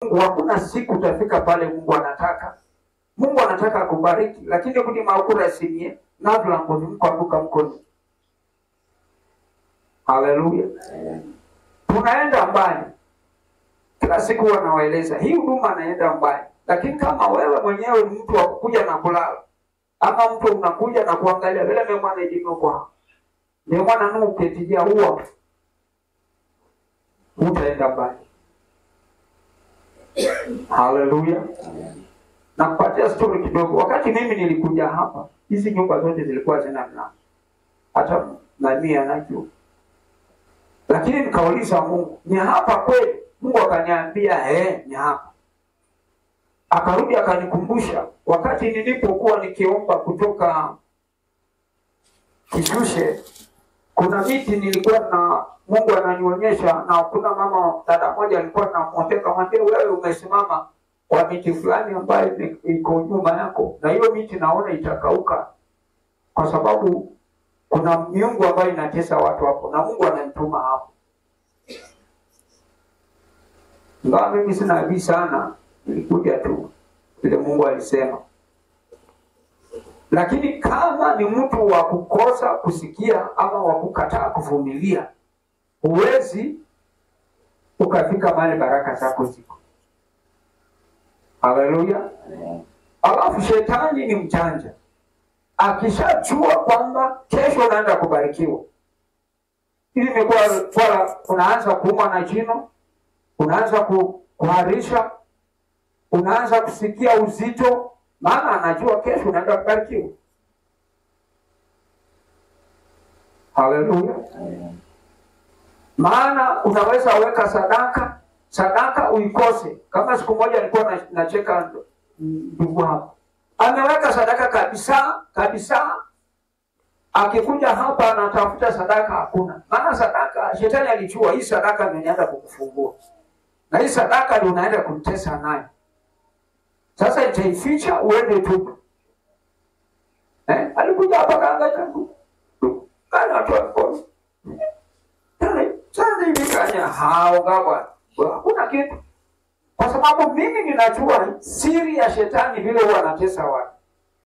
Mungu hakuna siku utafika pale Mungu anataka. Mungu anataka akubariki, lakini kuti makura simie navulango vimkwanduka mkono. Haleluya. Tunaenda mbali. Kila siku huwa nawaeleza hii huduma naenda mbali, lakini kama wewe mwenyewe ni mtu wa kukuja na kulala ama mtu unakuja na kuangalia vile mwe mwana idimokwa ndio mwana nu uketijia huwa utaenda mbali. Haleluya. Nakupatia story kidogo. Wakati mimi nilikuja hapa, hizi nyumba zote zilikuwa zina mlango, hata nani anajua, lakini nikauliza Mungu, ni hapa kweli? Mungu akaniambia eh, ni hapa. Akarudi akanikumbusha wakati nilipokuwa nikiomba kutoka Kishushe, kuna miti nilikuwa na Mungu ananionyesha, na kuna mama dada moja alikuwa namwambia, kamwambia wewe umesimama kwa miti fulani ambayo ni- iko nyuma yako, na hiyo miti naona itakauka, kwa sababu kuna miungu ambayo inatesa watu hapo, na Mungu ananituma hapo. Ingawa mimi sina nabii sana, nilikuja tu vile Mungu alisema. Lakini kama ni mtu wa kukosa kusikia ama wa kukataa kuvumilia, huwezi ukafika mahali baraka zako ziko. Haleluya! Alafu shetani ni mjanja, akishajua kwamba kesho unaenda kubarikiwa, ili imekuwa swala, unaanza kuumwa na jino, unaanza ku- kuharisha, unaanza kusikia uzito, maana anajua kesho unaenda kubarikiwa. Haleluya! Maana unaweza weka sadaka, sadaka uikose. Kama siku moja nilikuwa na- nacheka ndugu hapa, ameweka sadaka kabisa kabisa, akikuja hapa anatafuta sadaka, hakuna. Maana sadaka, shetani alijua hii sadaka ndio inaenda kukufungua na hii sadaka ndio unaenda kumtesa nayo. Sasa itaificha uende tu. Eh, alikuja hapa kaangaika kana watu wako. Sasa hivi kanya hao bwana. Hakuna kitu. Kwa sababu mimi ninajua siri ya shetani vile huwa anatesa watu.